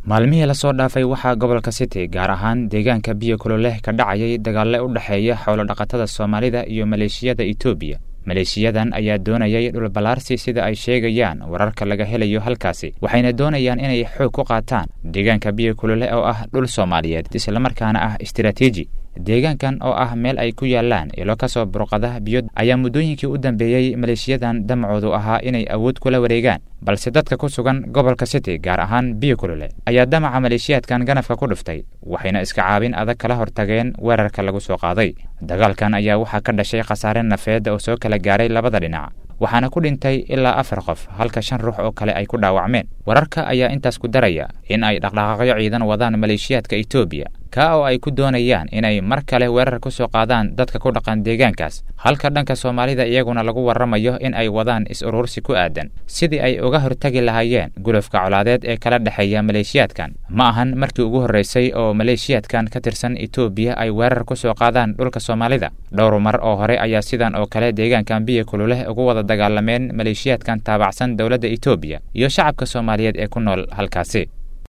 maalmihii lasoo dhaafay waxaa gobolka city gaar ahaan deegaanka biyo kuloleh ka dhacayay dagaalle u dhexeeya xoolodhaqatada soomaalida iyo maleeshiyada etoobiya maleeshiyadan ayaa doonayay dhulballaarsi sida ay sheegayaan wararka laga helayo halkaasi waxayna doonayaan inay xoog ku qaataan deegaanka biyo kuloleh oo ah dhul soomaaliyeed islamarkaana ah istiraatiiji deegaankan oo ah meel ay ku yaalaan ilo ka soo burqada biyo ayaa muddooyinkii u dambeeyey maleeshiyadan damacoodu ahaa inay awood kula wareegaan balse dadka ku sugan gobolka city gaar ahaan biyo kulole ayaa damaca maleeshiyaadkan ganafka ku dhiftay waxayna iska caabin adag kala hortageen weerarka lagu soo qaaday dagaalkan ayaa waxaa ka dhashay khasaare nafeed oo soo kala gaaray labada dhinac waxaana ku dhintay ilaa afar qof halka shan ruux oo kale ay ku dhaawacmeen wararka ayaa intaas ku daraya in ay dhaqdhaqaaqyo ciidan wadaan maleeshiyaadka etoobiya ka oo ay ku doonayaan inay mar kale weerar ku soo qaadaan dadka ku dhaqan deegaankaas halka dhanka soomaalida iyaguna lagu warramayo in ay wadaan is-urursi ku aadan sidii ay uga hortagi lahaayeen gulufka colaadeed ee kala dhexeeya maleeshiyaadkan ma ahan markii ugu horreysay oo maleeshiyaadkan ka tirsan etoobiya ay weerar ku soo qaadaan dhulka soomaalida dhowr mar oo hore ayaa sidan oo kale deegaankan biyo kululeh ugu wada dagaalameen maleeshiyaadkan taabacsan dowladda etoobiya iyo shacabka soomaaliyeed ee ku nool halkaasi